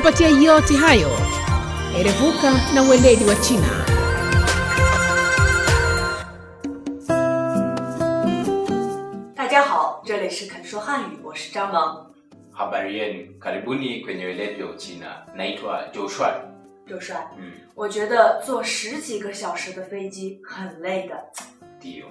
kukupatia yote hayo, erevuka na weledi wa China. 大家好，这里是肯说汉语，我是张萌。 Habari yenu, karibuni kwenye weledi wa Uchina. Naitwa Joshua. 周帅， Mm, 我觉得坐十几个小时的飞机很累的。 Ndio.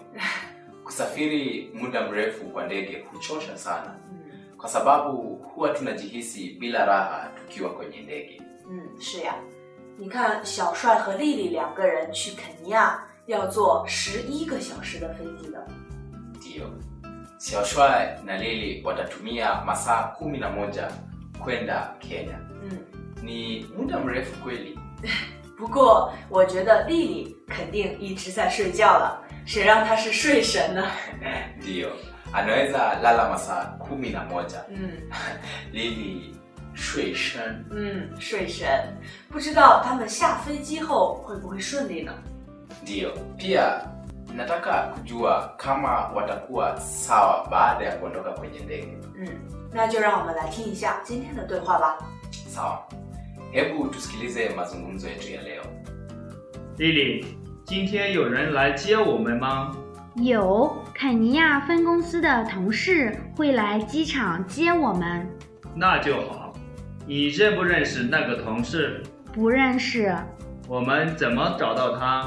Kusafiri muda mrefu kwa ndege huchosha sana, 嗯 kwa sababu huwa tunajihisi bila raha tukiwa kwenye ndege. 嗯，是呀。你看，小帅和丽丽两个人去肯尼亚要坐十一个小时的飞机的。 Ndio. Xiaoshuai na Lili watatumia masaa kumi na moja kwenda Kenya. 嗯， Ni muda mrefu kweli. 不过我觉得丽丽肯定一直在睡觉了，谁让她是睡神呢？ Ndio. Anaweza lala masaa kumi na moja. 嗯 Lili shui shen. 嗯，睡神。不知道他们下飞机后会不会顺利呢？ Ndiyo, pia nataka kujua kama watakuwa sawa baada ya kuondoka kwenye ndege. 嗯，那就让我们来听一下今天的对话吧。 Sawa, hebu tusikilize mazungumzo yetu ya leo. 丽丽，今天有人来接我们吗？ 有肯尼亚分公司的同事会来机场接我们。 那就好。你认不认识那个同事？ 不认识， 我们怎么找到他？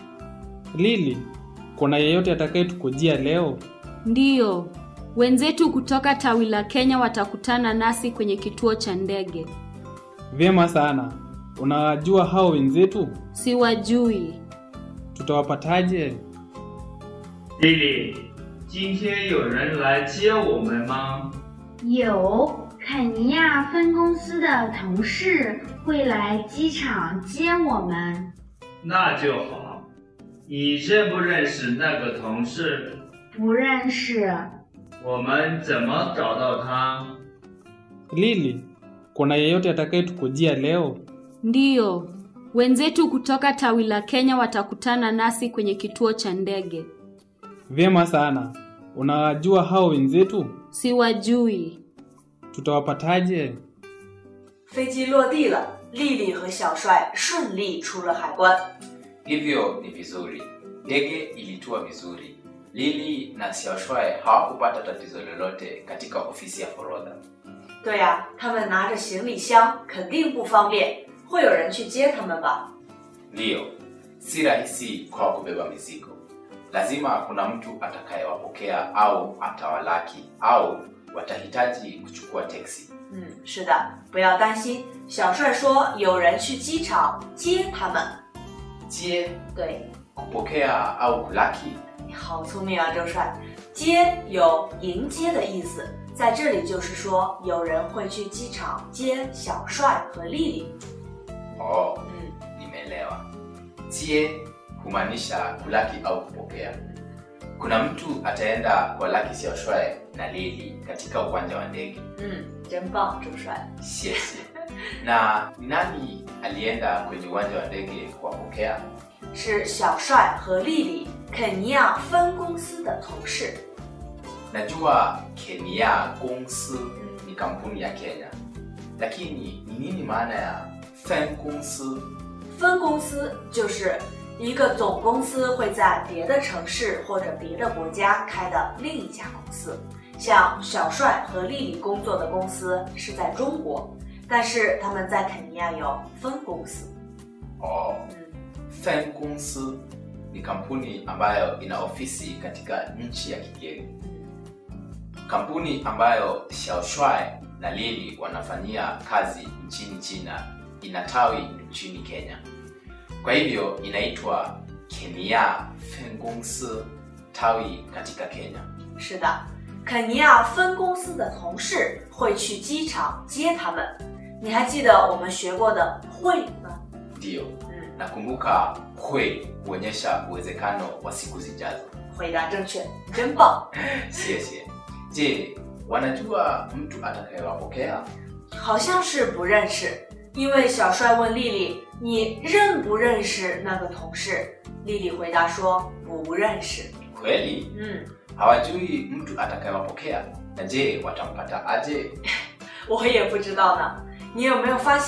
Lili, kuna yeyote atakayetukujia leo? Ndiyo, wenzetu kutoka tawi la Kenya watakutana nasi kwenye kituo cha ndege. Vyema sana. Unawajua hao wenzetu? Siwajui. Tutawapataje? 丽丽，今天有人来接我们吗？ 有肯尼亚分公司的同事会来机场接我们。 那就好。你认不认识那个同事？ 不认识， 我们怎么找到他？ Lili, kuna yeyote atakayetukujia leo? Ndiyo, wenzetu kutoka tawi la Kenya watakutana nasi kwenye kituo cha ndege. Vyema sana. Unawajua hao wenzetu? Siwajui. Tutawapataje? 飞机落地了，丽丽和小帅顺利出了海关。 Hivyo ni vizuri, ndege ilitua vizuri. Lili na Xiaoshuai hawakupata tatizo lolote katika ofisi ya forodha. 对呀、他们拿着行李箱肯定不方便，会有人去接他们吧？ Ndiyo, si rahisi kwao kubeba mizigo. Lazima kuna mtu atakayewapokea au atawalaki au watahitaji kuchukua teksi. 嗯，是的，不要担心。小帅说有人去机场接他们。 Jie, 对， kupokea au kulaki 你好聪明啊，周帅。接有迎接的意思，在这里就是说有人会去机场接小帅和丽丽。 Oh, 嗯， nimeelewa. Jie humaanisha kulaki au kupokea. Kuna mtu ataenda kwa laki Xiaoshuai na Lili katika uwanja wa ndege. 嗯，真棒，周帅。 Siesi. Na ni nani alienda kwenye uwanja wa ndege kuwapokea? 是小帅和丽丽肯尼亚分公司的同事。 Najua Kenya Gongsi ni kampuni ya Kenya, lakini ni nini maana ya Fen Gongsi? 分公司就是一个总公司会在别的城市或者别的国家开的另一家公司。像小帅和丽丽工作的公司是在中国，但是他们在肯尼亚有分公司。 Oh, 嗯， Fen Gongsi ni kampuni ambayo ina ofisi katika nchi ya kigeni. Kampuni ambayo Xiaoshuai na Lili wanafanyia kazi nchini China ina tawi nchini Kenya. Kwa hivyo inaitwa Kenya Fen Gongsi, tawi katika Kenya. 是的，肯尼亚分公司的同事会去机场接他们。你还记得我们学过的会吗？ Ndiyo, 嗯， nakumbuka hui huonyesha uwezekano wa siku zijazo. 回答正确，真棒。 Siesie. Je, wanajua mtu atakayewapokea? 好像是不认识，因为小帅问丽丽：“你认不认识那个同事？”丽丽回答说：“不认识。 Kweli 嗯， hawajui mtu atakayewapokea. Na je, watampata aje? 我也不知道呢。你有没有发现？